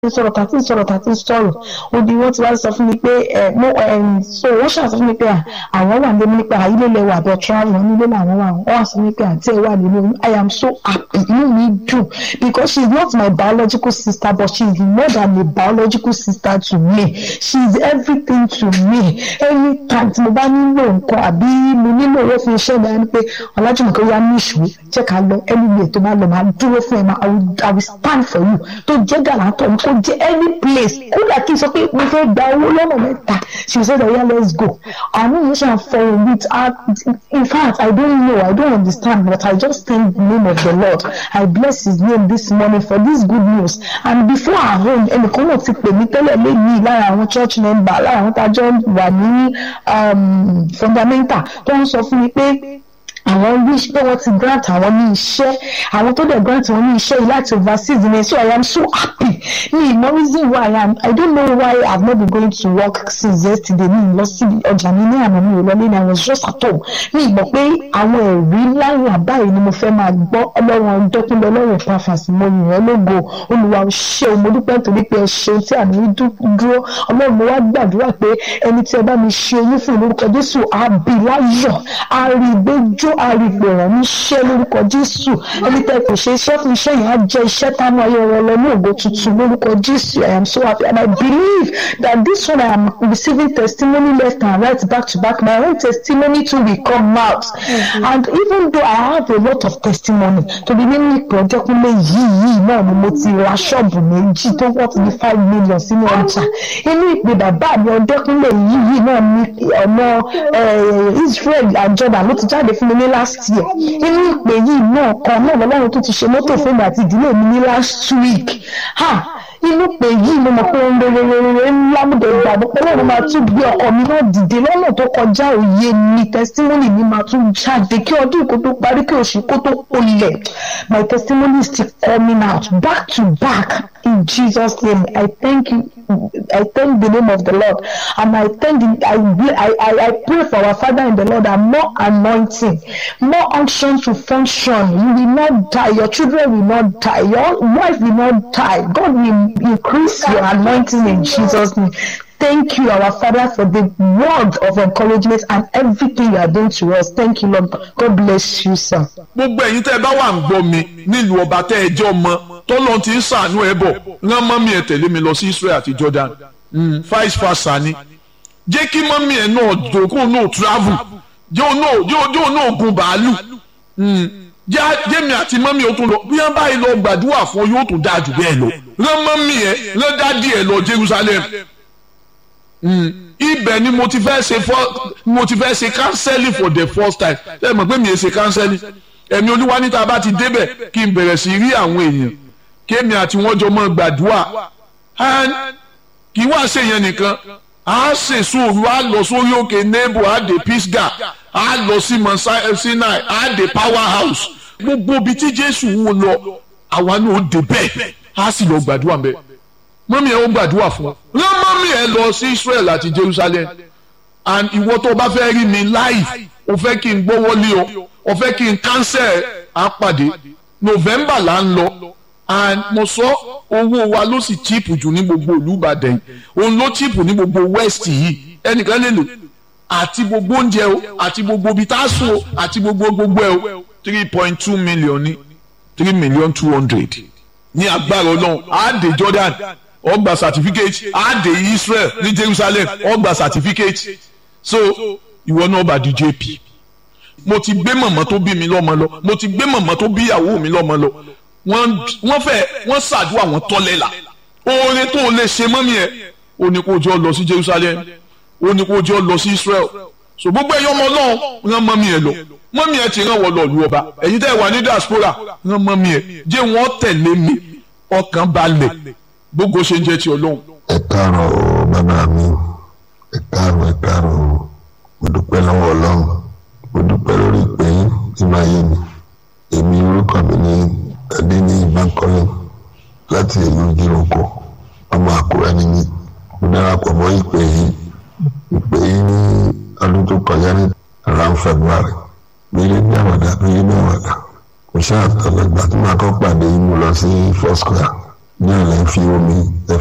sọ̀rọ̀ tàbí sọ̀rọ̀ tàbí sọ̀rọ̀ odi wọ́n ti wá sọ fún mi pé ẹ mo ẹ so wọ́n ṣàṣọ fún mi pé àwọn wà nílé nípa ilé ilẹ̀ wà bẹ́ẹ̀ travel wọn nílé làwọn wà wọ́n wà sọ fún mi pé àǹtí ẹ̀ wà nínú I am so happy inú mi dùn because she is not my biological sister but she is more than a biological sister to me she is everything to me anytime tí mo bá nílò nǹkan àbí mo nílò owó fún iṣẹ́ mi á ní pé ọ̀làjùmọ̀kẹ́ yá ní ìṣòro jẹ́ ká lọ anywhere tó bá lọ máa dúró fún ẹ máa I will, I will stand for you tó jẹ́ gàlátọ̀ mi kó jẹ́ any place kódà kí n sọ pé mo fẹ́ gba owó lọ́nà mẹ́ta she said oh yeah let's go àwọn èèyàn ṣe àfọwọ́ with her in fact I don't know I don't understand but I just thank the name of the Lord I bless his name this morning for this good news and before our home ẹnìkan náà ti pè mí tẹ́lẹ̀ lẹ́yìn lára àwọn church member lára àwọn tájọ́ wà ní fundamental tó ń sọ fún mi pé àwọn wish pé wọ́n ti grant àwọn ní iṣẹ́ àwọn tó dẹ̀ grant wọn ní iṣẹ́ yìí láti overseas ni so I am so happy ní ìmọ̀ reason why I am I don't know why I have not been going to work since yesterday ní ìlọ sí ọjà mi ní àná mi ò lọ lẹ́nu I was just at home ní ìmọ̀ pé àwọn ẹ̀rí ńláńlá báyìí ni mo fẹ́ máa gbọ́ ọlọ́run ọdọ́kúnlẹ̀ ọlọ́run pàfàs mo yìn ọ́ lógo olùwà ò ṣe o mo dúpẹ́ nítorí pé ẹ ṣeun tí àmì dúró ọlọ́run mo wá gbàdúrà pé ẹni tí ẹ bá mi ṣe oyún fún lórúkọ Jésù àbí láyọ̀ àrígbéjó àrígbò ràn mí ṣe lórúkọ Jésù ẹni tẹ́ kò ṣe iṣẹ́ fún iṣẹ́ yẹn á jẹ́ iṣẹ́ táwọn ayé wọn lọ ní ògo tuntun lórúkọ Jésù I am so happy and I believe that this one I am receiving testimony left and right back to back my own testimony too will come out mm-hmm. and even though I have a lot of testimony to be nínú ìpè ọjọ́kúnlé yìí yìí náà ni mo ti ra ṣọ́ọ̀bù méjì tó wọ́n ti ní five million sínú ọjà inú ìpè bàbá mi ọjọ́kúnlé yìí yìí náà ni ọ̀nà Israel and Jordan ló ti jáde fún mi ní last year inú ìpè yìí náà kan náà lọ́lọ́run tó ti ṣe mọ́tò fún mi àti ìdílé mi ní last week ha inú pé yìí mo mọ̀ pé ohun rere rere ńlá mo dẹ̀ gbàgbọ́ pé lọ́run máa tún gbé ọkọ mi náà dìde lọ́nà tó kọjá òye mi testimony mi máa tún jáde kí ọdún kó tó parí kí oṣù kó tó olẹ̀ my testimony is still coming out back to back in Jesus name I thank you I thank the name of the Lord and I thank the, I, I, I pray for our Father in the Lord and more anointing more unction to function you will not die your children will not die your wife will not die God will increase your anointing in Jesus name thank you our father for the word of encouragement and everything you are doing to us thank you lord god bless you sir. gbogbo ẹ̀yin tẹ́ ẹ bá wà ń gbọ́ mi nílùú ọba tẹ́ ẹ jẹ́ ọmọ tọ́lọ́ ti ń sàánú ẹ bọ̀ rán mọ́mí ẹ tẹ̀lé mi lọ sí israel àti jordan vice versa ni jẹ́ kí mọ́mí ẹ náà dòkún náà travel jẹ́ òun náà gun bàálù jẹ́mi àti mọ́mí ó tún lọ bí wọ́n báyìí lọ gbàdúrà fún yóò tún dáa jù bẹ́ẹ̀ lọ rán mọ́mí ẹ rán dádì ẹ lọ jerusalem ibẹ̀ ni mo ti fẹ́ ṣe for mo ti fẹ́ ṣe counseling for the first time ṣe mọ̀ pé mi ò ṣe counseling ẹ̀mí olúwa níta bá ti débẹ̀ kí n bẹ̀rẹ̀ sí rí àwọn èèyàn kémi àti wọ́n jọ mọ́ gbàdúrà kì í wá ṣe yẹn nìkan a ṣe sóòrù a lọ sórí òkè nebo a dé pisga a lọ sí mount sinai a dé power house gbogbo ibi tí jésù wò lọ àwa náà ó dé bẹ́ẹ̀ a sì lọ gbàdúrà bẹ́ẹ̀ mọ́mí ẹ̀ ó gbàdúrà fún ọ rán mọ́mí ẹ̀ lọ sí Israel àti Jerusalem and ìwọ tó bá fẹ́ rí mi live o fẹ́ kí n gbọ́wọ́ lé o o fẹ́ kí n cancel àpàdé November là ń lọ and mo sọ owó wa ló sì cheap jù ní gbogbo ìlú Ìbàdàn yìí òun ló cheap ní gbogbo west yìí ẹnìkan lè lò àti gbogbo oúnjẹ o àti gbogbo ibi tá a sùn o àti gbogbo gbogbo ẹ o three point two million ní three million two hundred ní agbára Ọlọ́run á dé Jordan ó gba certificate á dé Israel ní Jerusalem ó gba certificate so ìwọ náà bá di JP mo ti gbé mọ̀mọ́ tó bí mi lọ́mọ lọ mo ti gbé mọ̀mọ́ tó bí ìyàwó mi lọ́mọ lọ wọ́n fẹ́ wọ́n ṣàdúrà wọ́n tọ́lẹ̀ là oore tó o lè ṣe mọ́mí ẹ̀ o ní kó jọ lọ sí Jerusalem o ní kó jọ lọ sí Israel so gbogbo ẹ̀yọ́ ọmọ náà rán mọ́mí ẹ̀ lọ mọ́mí ẹ̀ ti rán wọ́n lọ lu ọba ẹ̀yin tẹ́ ẹ wà ní diaspora rán mọ́mí ẹ̀ jẹ́ wọ́n tẹ̀lé mi ọkàn balẹ̀ gbogbo ṣe ń jẹ́ ti ọlọ́run. ẹ káàárọ̀ o bàbá mi ẹ káàárọ̀ ẹ káàárọ̀ o mo dúpẹ́ lọ́wọ́ ọlọ́run mo dúpẹ́ lórí ìpè yín tí máa yé mi èmi orúkọ mi ní adéní bankole láti ìlú jíròkó ọmọ àkúrẹ́ ni mí mo darapọ̀ mọ́ ìpè yìí ìpè yìí ní ọdún tó kọjá ní around February gbélé ní àwàdà gbélé ní àwàdà mo ṣáà tọ̀lọ̀ ìgbà tí màá kọ́ pàdé yìí mo lọ sí Foursquare náà lè fi omi ẹ